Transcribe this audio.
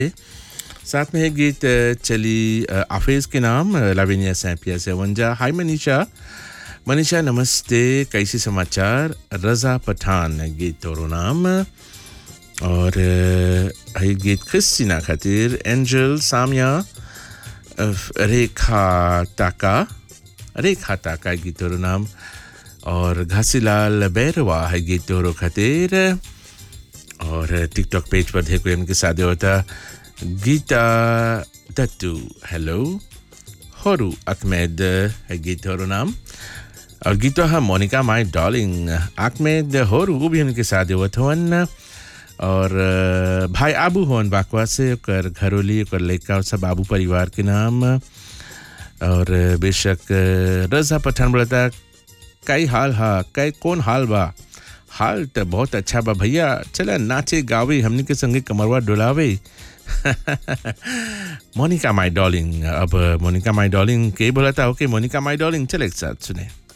साथ में एक गीत अ, चली अ, आफेज के नाम अ, लाविनिया सैपिया से वंजा हाय मनीषा मनीषा नमस्ते कैसी समाचार रजा पठान गीत तोरो नाम और अ, है गीत क्रिस्टीना खातिर एंजल सामिया अ, रेखा ताका रेखा ताका गीत तोरो नाम और घासीलाल बैरवा है गीत तोरो खातिर और टिकटॉक पेज पर देखो इनके साथ होता गीता दत्तू हेलो होरू अहमेद है गीत होरो नाम और गीतो है मोनिका माई डॉलिंग अहमेद होरू वो भी उनके साथ होत हवन और अ, भाई आबू होवन बाकवा से ओकर घरोली ओकर लड़का और सब आबू परिवार के नाम और अ, बेशक अ, रजा पठान बोलता कई हाल हा कई कौन हाल बा हाल तो बहुत अच्छा बा भैया चला नाचे गावे हमनी के संगे कमरवा डोलावे मोनिका माई डॉलिंग अब मोनिका माई डॉलिंग के बोला था ओके मोनिका माई डॉलिंग चले एक साथ सुने